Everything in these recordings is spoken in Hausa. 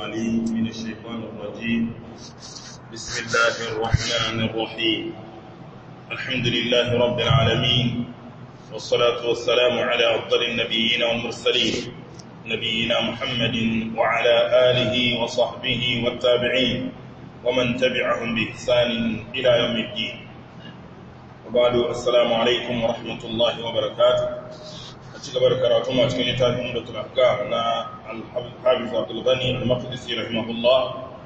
العليم من الشيطان الرجيم بسم الله الرحمن الرحيم الحمد لله رب العالمين والصلاة والسلام على أفضل النبيين والمرسلين نبينا محمد وعلى آله وصحبه والتابعين ومن تبعهم بإحسان إلى يوم الدين وبعد السلام عليكم ورحمة الله وبركاته ci gaba da karatu ma cikin littafin da tulaka na al-hafiz Abdul Ghani al-Maqdisi rahimahullah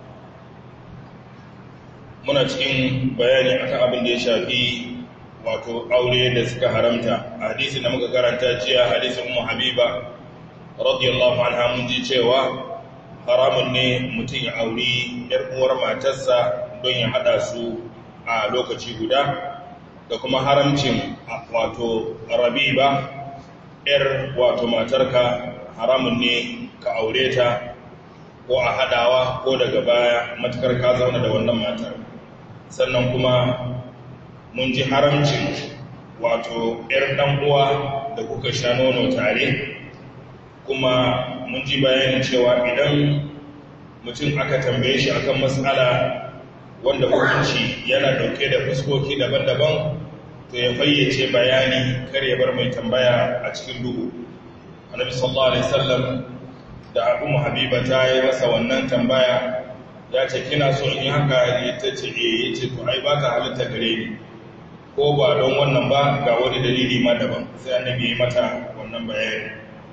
muna cikin bayani akan abin da ya shafi wato aure da suka haramta a hadisin da muka karanta jiya hadisin Ummu Habiba radiyallahu anha mun ji cewa haramun ne mutum ya auri yar uwar matarsa don ya hada su a lokaci guda da kuma haramcin wato rabiba ‘yar wato matarka haramun ne ka aure ta ko a haɗawa ko daga baya matukar ka zauna da wannan matar sannan kuma mun ji haramcin wato ‘yar uwa da kuka sha nono tare kuma mun ji bayanin cewa idan mutum aka tambaye shi akan matsala wanda hukunci yana dauke da fuskoki daban-daban to ya fayyace bayani kar ya bar mai tambaya a cikin duhu annabi sallallahu alaihi wasallam da abu habiba ta yi masa wannan tambaya ya ce kina so in yi haka ya ta ce eh ya ce to ai ba ta halitta gare ni ko ba don wannan ba ga wani dalili ma daban sai annabi ya mata wannan bayani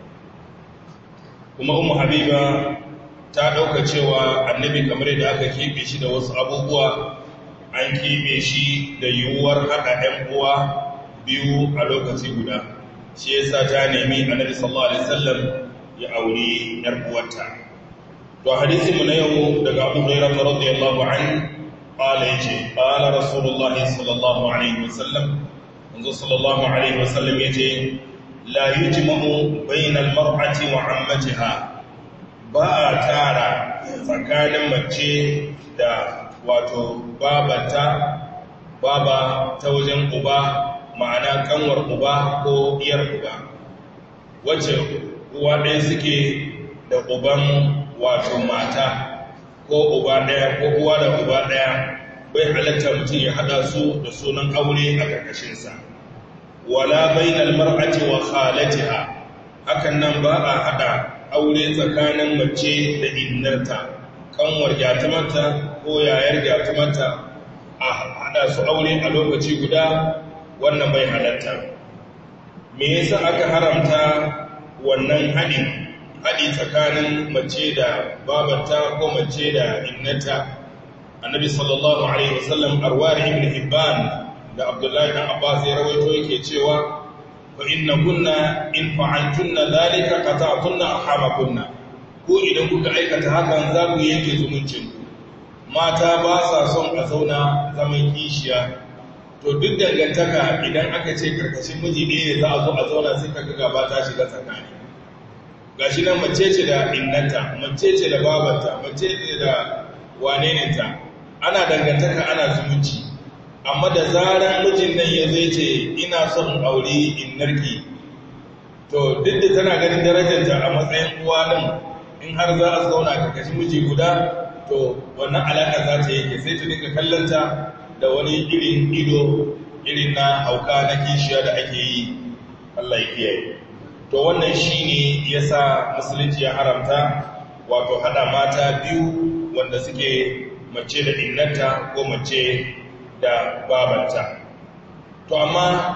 kuma umu habiba ta ɗauka cewa annabi kamar yadda aka keɓe shi da wasu abubuwa an keɓe shi da yiwuwar haɗa ‘yan uwa biyu a lokaci guda shi yasa ta nemi annabi sallallahu alaihi wasallam ya auri ‘yar uwarta to hadisi mu na yau daga Abu Hurairah radiyallahu anhu qala yace qala rasulullah sallallahu alaihi wasallam manzo sallallahu alaihi wasallam yace la yujma'u bainal mar'ati wa 'ammatiha ba a tara tsakanin mace da wato babata baba ta wajen uba ma'ana kanwar uba ko iyar uba wacce uwa ɗaya suke da uban wato mata ko uba ɗaya ko uwa da uba ɗaya bai halatta mutum ya haɗa su da sunan aure a ƙarƙashinsa wala bainal mar'ati wa khalatiha hakan nan ba a haɗa aure tsakanin mace da innarta kanwar gyatumarta ko yayar gyatumarta a haɗa su aure a lokaci guda wannan bai halatta me yasa aka haramta wannan haɗi haɗi tsakanin mace da babata ko mace da innata annabi sallallahu alaihi wasallam arwar ibn hibban da abdullahi dan abbas ya rawaito yake cewa fa inna kunna in fa'altunna dhalika qata'tunna arhamakunna ko idan kuka aikata hakan za ku yanke zumuncin mata ba sa son a zauna zaman kishiya to duk dangantaka idan aka ce karkashin miji ɗaya ne za a zo a zauna sai kaga gaba ta shiga tsakani gashi nan mace ce da innanta mace ce da babanta mace ce da wanenenta ana dangantaka ana zumunci amma da zaran mijin nan ya zai ce ina son aure innarki to duk da tana ganin darajarta a matsayin uwa din in har za a zauna karkashin miji guda to wannan alaƙa za ta yake sai ta dinga kallonta da wani irin ido irin na hauka na kishiya da ake yi Allah ya kiyaye to wannan shine yasa musulunci ya haramta wato hada mata biyu wanda suke mace da innanta ko mace da babanta to amma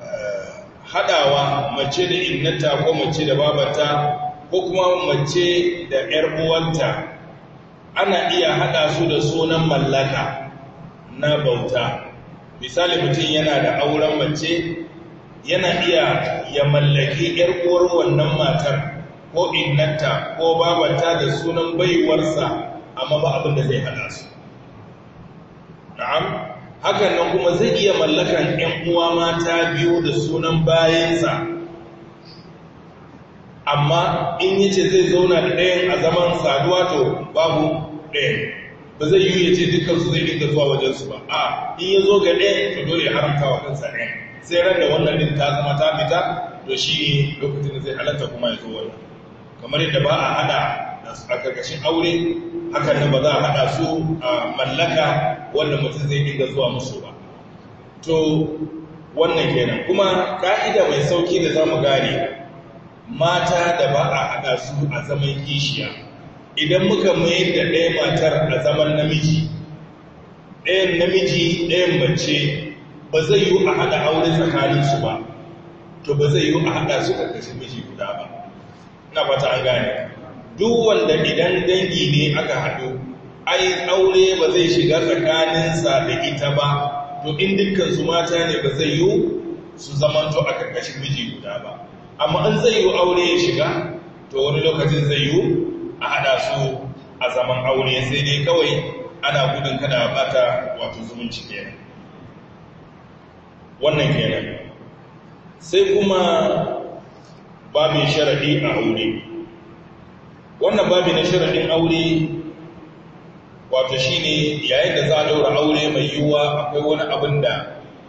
hadawa mace da innanta ko mace da babanta ko kuma mace da ‘yar uwanta ana iya haɗa su da sunan mallaka na bauta misali mutum yana da auren mace yana iya ya mallaki ‘yar uwar wannan matar ko innanta ko babata da sunan baiwarsa amma ba abin da zai haɗa su na'am hakan nan kuma zai iya mallakan ‘yan uwa mata biyu da sunan bayansa amma in yi ce zai zauna da ɗayan a zaman saduwa to babu ɗayan ba zai yi ya ce dukansu zai dinga zuwa wajensu ba a in ya zo ga ɗayan to dole ya haramta wa kansa ɗayan sai ran da wannan din ta zama ta fita to shi ne lokacin da zai halatta kuma ya zo wannan kamar yadda ba a hada a karkashin aure hakan nan ba za a haɗa su a mallaka wanda mutum zai dinga zuwa musu ba to wannan kenan kuma ka'ida mai sauki da za mu gane mata da ba a haɗa su a zaman kishiya idan muka mayar da ɗaya matar a zaman namiji ɗayan namiji ɗayan mace ba zai yi a haɗa aure tsakaninsu ba to ba zai yi a haɗa su ƙarƙashin miji guda ba na fata an gane duk wanda idan dangi ne aka haɗu ai aure ba zai shiga tsakaninsa da ita ba to in dukkan su mata ne ba zai yi su zamanto a ƙarƙashin miji guda ba amma in zai yi aure ya shiga to wani lokacin zai yi a haɗa su a zaman aure sai dai kawai ana gudun kada bata wato zumunci kenan wannan kenan sai kuma babin sharaɗi a aure wannan babin na sharaɗin aure wato shine yayin da za a daura aure mai yiwuwa akwai wani abin da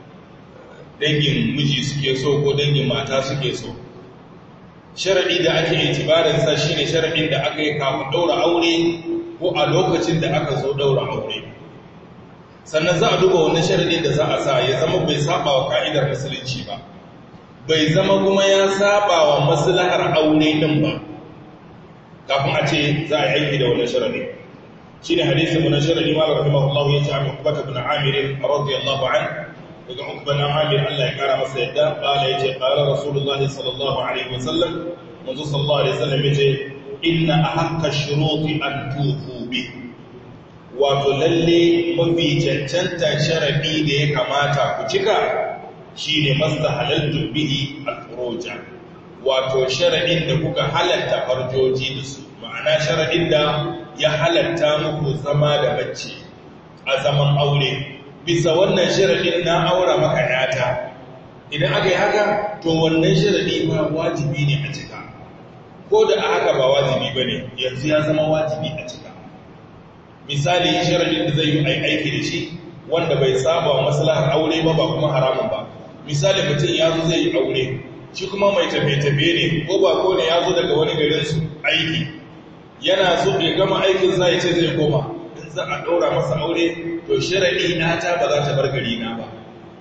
dangin miji suke so ko dangin mata suke so sharaɗi da ake itibarinsa shine sharaɗin da aka yi kafin daura aure ko a lokacin da aka zo daura aure sannan za a duba wannan sharaɗin da za a sa ya zama bai saba wa ka'idar musulunci ba bai zama kuma ya saba wa maslahar aure din ba kafin a ce za a yi aiki da wannan sharaɗin shi ne hadisi mu na sharaɗi ma rahimahullah ya ce amin kubata bin amir radiyallahu an daga ukban amir Allah ya kara masa yadda qala yace qala rasulullahi sallallahu alaihi wasallam manzo sallallahu alaihi wasallam yace inna ahaqqa shuruti an tufu bi wato lalle mafi cancanta sharadi da ya kamata ku cika shine mastahalaltu bihi al-furuja wato sharadin da kuka halatta farjoji da su ma'ana sharadin da ya halatta muku zama da bacci a zaman aure bisa wannan sharadin na aura maka yata idan aka yi haka to wannan sharadi ba wajibi ne a cika ko da a haka ba wajibi ba ne yanzu ya zama wajibi a cika misali sharadin da zai yi aiki da shi wanda bai saba wa maslahar aure ba ba kuma haramun ba misali mutum ya zo zai yi aure shi kuma mai tafe-tafe ne ko ba ko ne ya zo daga wani garinsu aiki yana so bai gama aikin za ya ce zai koma in za a ɗaura masa aure to sharaɗi na ta ba za ta bar gari na ba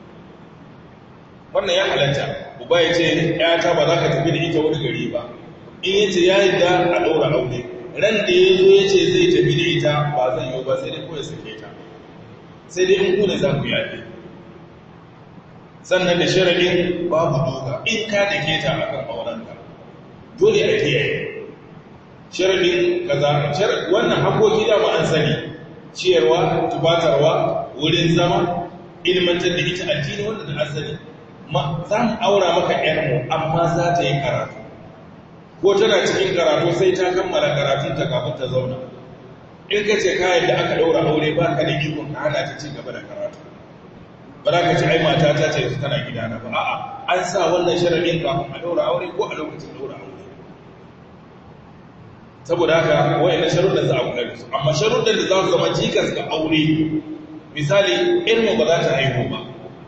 wannan ya halatta uba ya ce ta ba za ka tafi da ita wani gari ba in ya ce ya yi da a ɗaura aure ran da ya zo ya ce zai tafi da ita ba zai yi ba sai dai kawai sake ta sai dai in kuna za ku yaɗe sannan da sharaɗin babu doka in ka da ke ta akan aurenka dole a kiyaye sharaɗin kaza wannan hakoki da an sani ciyarwa tubatarwa wurin zama ilmantar da ita addini wanda da asali za mu aura maka ƴarmu amma za ta yi karatu ko tana cikin karatu sai ta kammala karatunta kafin ta zauna in ka ce kayan da aka ɗaura aure ba ka da ikon ka hana ta ci gaba da karatu ba za ka ce ai mata ta ce tana gidana ba a'a an sa wannan sharaɗin kafin a ɗaura aure ko a lokacin ɗaura aure saboda haka wayan sharuɗan za a kula da su amma sharuɗan da za su zama cikas ga aure misali ilmu ba za ta haihu ba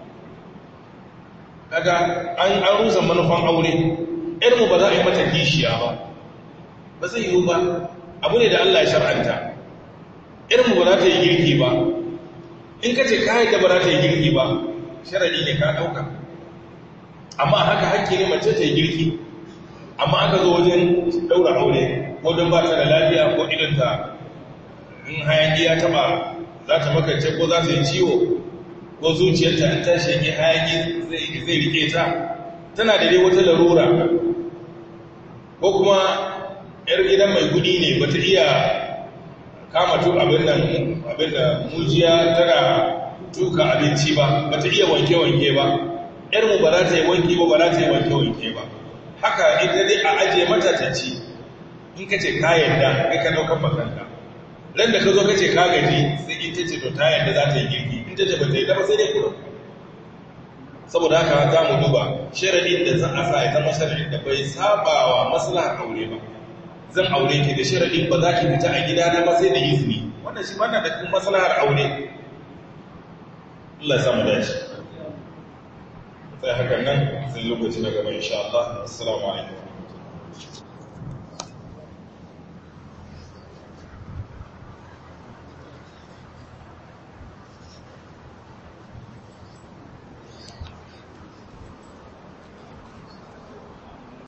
kaga an an rusa manufan aure ilmu ba za a yi mata kishiya ba ba zai yiwu ba abu ne da Allah ya shar'anta ilmu ba za ta yi girki ba in ka ce kayan da ba za ta yi girki ba sharadi ne ka ɗauka amma haka hakki ne mace ta yi girki amma aka zo wajen ɗaura aure ko don ba ta da lafiya ko idanta in hayaki ya taba za ta makance ko za ta yi ciwo ko zuciyarta an ta shege hayaki zai rike ta tana da dai wata larura ko kuma yar gidan mai kudi ne bata iya kama tu abin da mujiya tana tuka abinci ba bata iya wanke-wanke ba yar mu ba za ta yi wanki ba ba za ta yi wanke-wanke ba haka ita dai a ajiye mata ta ci in ka ce ka yarda kai ka ɗaukar makanka ran da ka zo ka ce ka gaji sai ita ce to ta yarda za ta yi girki in ta ce ba ta yi ba sai dai kuma saboda haka za mu duba sharaɗin da za a sa ya zama sharaɗin da bai saba wa maslahar aure ba zan aure ki da sharaɗin ba za ki fita a gida na ba sai da izini wannan shi wannan da kuma maslahar aure Allah ya samu dace sai hakan nan sai lokaci na gaba insha Allah assalamu alaikum